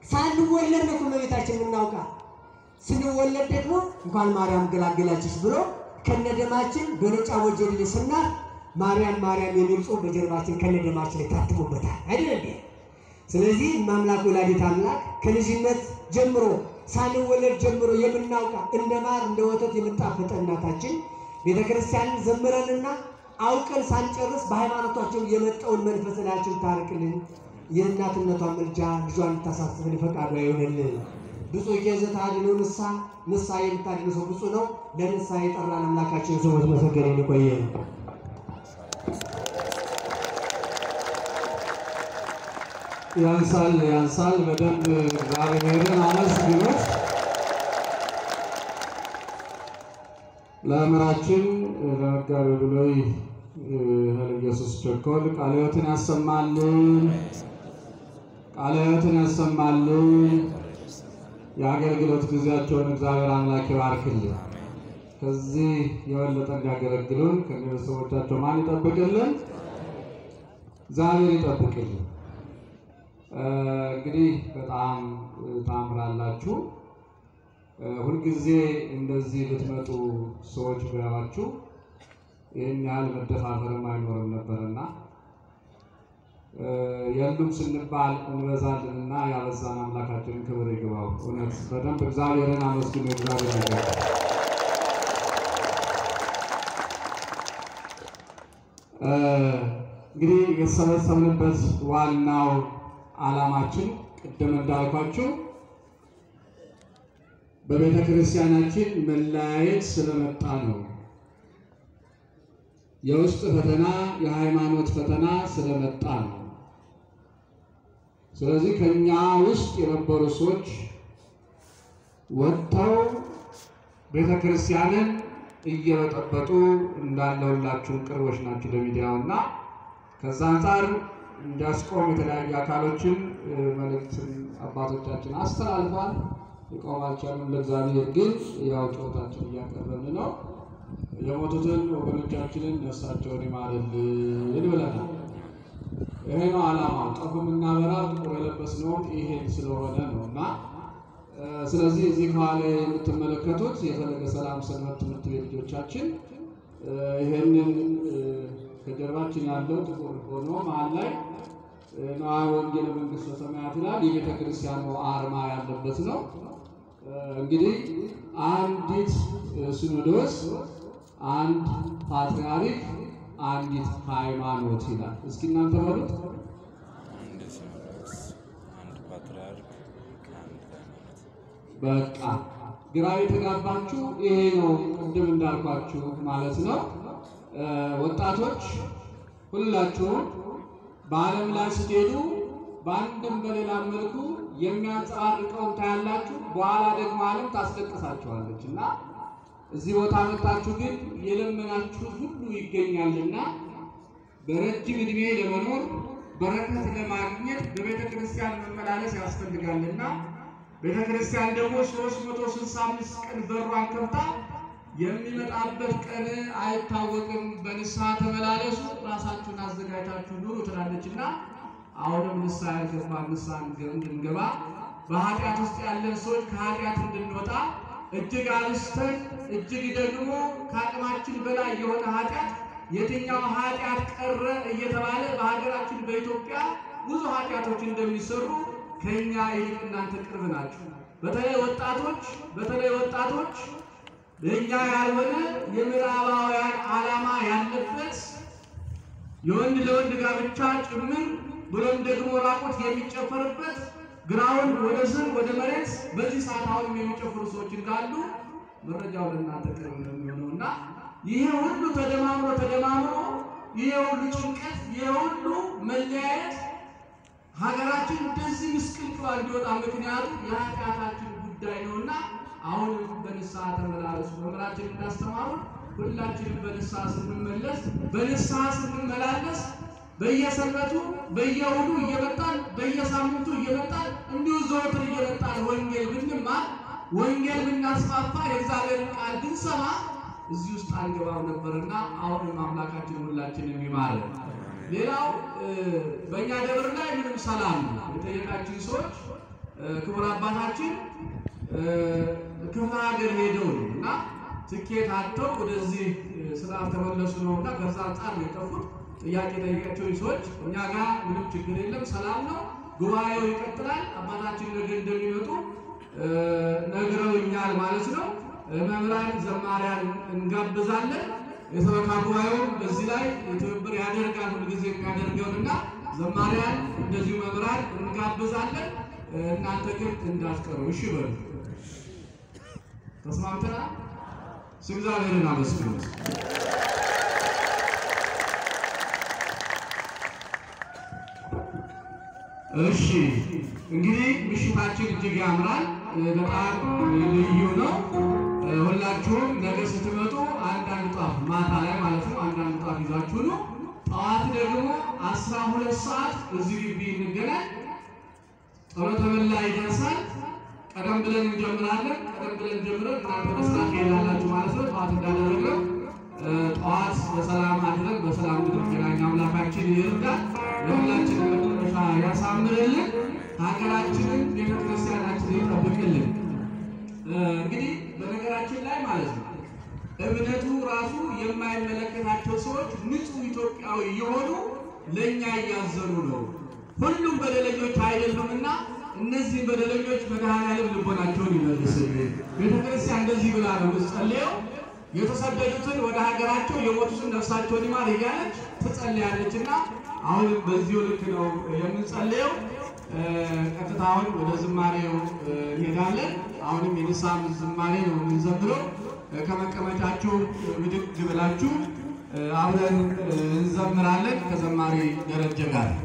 ሳንወለድ ነው እመቤታችን የምናውቃ። ስንወለድ ደግሞ እንኳን ማርያም ገላገላችሽ ብሎ ከነደማችን በነጫ ወጀል ስናት ማርያም ማርያም የሚል ጽሑፍ በጀርባችን ከነደማችን ላይ ታትሞበታል አይደል እንዴ? ስለዚህ ማምላክ ወላዲት አምላክ ከልጅነት ጀምሮ ሳንወለድ ጀምሮ የምናውቃ እንደ ማር እንደ ወተት የምጣፈጠ እናታችን ቤተ ክርስቲያንን ዘምረንና አውቀን ሳንጨርስ በሃይማኖታችን የመጣውን መንፈስ ላያችን ታርቅልን። የእናትነቷን ምልጃ ልጇን እንድታሳስብን ፈቃዷ ይሆንልን። ብፁዕ ዘተአድኅኖ ንስሐ ንስሐ የምታድን ሰው ብፁዕ ነው። ለንስሐ የጠራን አምላካችን ስሙ የተመሰገነ ይቆየን። ያንሳል ያንሳል። በደንብ እግዚአብሔርን አመስግኑት። ለመምህራችን ለመጋቤ ብሉይ ኃይለ ኢየሱስ ቸኮል ቃለ ሕይወትን ያሰማልን፣ ቃለ ሕይወትን ያሰማልን። የአገልግሎት ጊዜያቸውን እግዚአብሔር አምላክ ይባርክልን። ከዚህ የበለጠ እንዲያገለግሉን ከቤተሰቦቻቸው ማን ይጠብቅልን? እግዚአብሔር ይጠብቅልን። እንግዲህ በጣም ታምራላችሁ። ሁልጊዜ እንደዚህ ብትመጡ ሰዎች ቢያዋችሁ ይህን ያህል መደፋፈርም አይኖርም ነበርና የሉም ስንባል እንበዛልንና ያበዛን አምላካችንን ክብር ይግባው። እውነት በደንብ እግዚአብሔርን አመስግኑ። እግዚአብሔር ነገር እንግዲህ የተሰበሰብንበት ዋናው ዓላማችን ቅድም እንዳልኳችሁ በቤተ ክርስቲያናችን መለያየት ስለመጣ ነው። የውስጥ ፈተና፣ የሃይማኖት ፈተና ስለመጣ ነው። ስለዚህ ከኛ ውስጥ የነበሩ ሰዎች ወጥተው ቤተ ክርስቲያንን እየበጠበጡ እንዳለውላችሁን ቅርቦች ናቸው ለሚዲያው እና ከዛ አንጻር እንዲያስቆም የተለያዩ አካሎችን መልእክትን አባቶቻችን አስተላልፏል። ሊቆም አልቻሉም። ለእግዚአብሔር ግን ያው ጩኸታችን እያቀረብን ነው። የሞቱትን ወገኖቻችንን ነፍሳቸውን ይማርልን ብለናል። ይሄ ነው ዓላማው። ጠፉ የምናበራ ጥቁር የለበስነውም ይሄን ስለሆነ ነው እና ስለዚህ እዚህ ከኋላ የምትመለከቱት የፈለገ ሰላም ሰንበት ትምህርት ቤት ልጆቻችን ይሄንን ከጀርባችን ያለው ጥቁር ሆኖ መሀል ላይ ነዋ ወንጌል መንግስተ ሰማያት ይላል። የቤተ ክርስቲያኑ አርማ ያለበት ነው። እንግዲህ አንዲት ሲኖዶስ፣ አንድ ፓትርያርክ፣ አንዲት ሃይማኖት ይላል። እስኪ እናንተ በሉት። አንድ ሲኖዶስ፣ አንድ ፓትርያርክ፣ አንድ ሃይማኖት። በቃ ግራ የተጋባችሁ ይሄ ነው። ቅድም እንዳልኳችሁ ማለት ነው። ወጣቶች ሁላችሁም በዓለም ላይ ስትሄዱ በአንድም በሌላም መልኩ የሚያንጸባርቀውን ታያላችሁ። በኋላ ደግሞ ዓለም ታስለቅሳችኋለች እና እዚህ ቦታ መጣችሁ ግን የለመናችሁት ሁሉ ይገኛልና በረጅም ዕድሜ ለመኖር በረከት ለማግኘት በቤተ ክርስቲያን መመላለስ ያስፈልጋልና ቤተ ክርስቲያን ደግሞ 365 ቀን በሯን ከፍታ የሚመጣበት ቀን አይታወቅም። በንስሐ ተመላለሱ፣ ራሳችሁን አዘጋጅታችሁ ኑሩ ትላለችና አሁንም ንስሐ ያልገባ ንስሐ እንድንገባ በኃጢአት ውስጥ ያለን ሰዎች ከኃጢአት እንድንወጣ እጅግ አብስተን እጅግ ደግሞ ከአቅማችን በላይ የሆነ ኃጢአት የትኛው ኃጢአት ቀረ እየተባለ በሀገራችን በኢትዮጵያ ብዙ ኃጢአቶች እንደሚሰሩ ከኛ ይልቅ እናንተ ቅርብ ናችሁ። በተለይ ወጣቶች በተለይ ወጣቶች ለእኛ ያልሆነ የምዕራባውያን ዓላማ ያለበት የወንድ ለወንድ ጋብቻ ጭምር ብሎም ደግሞ ራቆት የሚጨፈርበት ግራውንድ ወደ ስር ወደ መሬት በዚህ ሰዓት አሁንም የሚጨፍሩ ሰዎች እንዳሉ መረጃው ለእናንተ ቅርብ ነው የሚሆነው እና ይሄ ሁሉ ተደማምሮ ተደማምሮ ይሄ ሁሉ ጭንቀት ይሄ ሁሉ መለያየት ሀገራችን እንደዚህ ምስቅልቅሏ እንዲወጣ ምክንያቱ የኃጢአታችን ጉዳይ ነውና አሁንም በንስሐ ተመላለሱ። መምህራችን እንዳስተማሩ ሁላችንም በንስሐ ስንመለስ በንስሐ ስንመላለስ በየሰንበቱ በየእሑዱ እየመጣን በየሳምንቱ እየመጣን እንዲሁ ዘወትር እየመጣን ወንጌል ብንማር ወንጌል ብናስፋፋ የእግዚአብሔርን ቃል ብንሰማ እዚህ ውስጥ አንገባም ነበርና አሁንም አምላካችን ሁላችንም ይማረን። ሌላው በእኛ ደብር ላይ ምንም ሰላም ነው። የጠየቃችን ሰዎች እ፣ ክቡር አባታችን እ፣ ክፍለ ሀገር ሄደው ነው እና ትኬት አጥተው ወደዚህ እ፣ ስርዓት ተመለሱ ነው እና ከዛ አንጻር ነው የጠፉት። ጥያቄ ጠይቃቸው ሰዎች እኛ ጋር ምንም ችግር የለም፣ ሰላም ነው። ጉባኤው ይቀጥላል። አባታችን ነገ እንደሚመጡ እ፣ ነግረውኛል ማለት ነው። እ፣ መምህራን ዘማሪያን እንጋብዛለን። የሰበካ ጉባኤውን በዚህ ላይ ትብብር ያደርጋል ሁልጊዜ የሚያደርገውን እና ዘማሪያን እንደዚሁ መምህራን እንጋብዛለን። እ፣ እናንተ ግን እንዳትቀሩ እሺ በሉ። ተስማምተናል። እስኪ እግዚአብሔርን አመስግኑት። እሺ እንግዲህ ምሽታችን እጅግ ያምራል፣ በጣም ልዩ ነው። ሁላችሁም ነገ ስትመጡ አንዳንድ ጧፍ ማታ ላይ ማለት ነው አንዳንድ ጧፍ ይዛችሁ ነው። ጠዋት ደግሞ አስራ ሁለት ሰዓት እዚህ ግቢ እንገናኝ። ጸሎተ ምህላ ይደርሳል። ቀደም ብለን እንጀምራለን። ቀደም ብለን ጀምረን እናንተ በስራት ትሄዳላችሁ ማለት ነው። ጠዋት እንዳደረግነው እ፣ ጠዋት በሰላም አድረን በሰላም እንድንገናኝ አምላካችን ይርዳል። የሁላችንን መጨረሻ ያሳምርልን። ሀገራችንን ቤተክርስቲያናችንን ይጠብቅልን። እ፣ እንግዲህ በነገራችን ላይ ማለት ነው እምነቱ ራሱ የማይመለከታቸው ሰዎች ንጹህ ኢትዮጵያዊ የሆኑ ለእኛ እያዘኑ ነው። ሁሉም በደለኞች አይደሉምና እነዚህ በደለኞች መድኃኔዓለም ልቦናቸውን ይመልስልን። ቤተክርስቲያን እንደዚህ ብላ ነው የምትጸልየው። የተሰደዱትን ወደ ሀገራቸው የሞቱትን ነፍሳቸውን ይማር እያለች ትጸልያለች እና አሁንም በዚሁ ልክ ነው የምንጸልየው። እ፣ ቀጥታ አሁን ወደ ዝማሬው እ፣ እንሄዳለን። አሁንም የንስሐ ዝማሬ ነው የምንዘምረው። እ፣ ከመቀመጫችሁ ብድግ ብላችሁ እ፣ አብረን እ፣ እንዘምራለን ከዘማሪ ደረጀ ጋር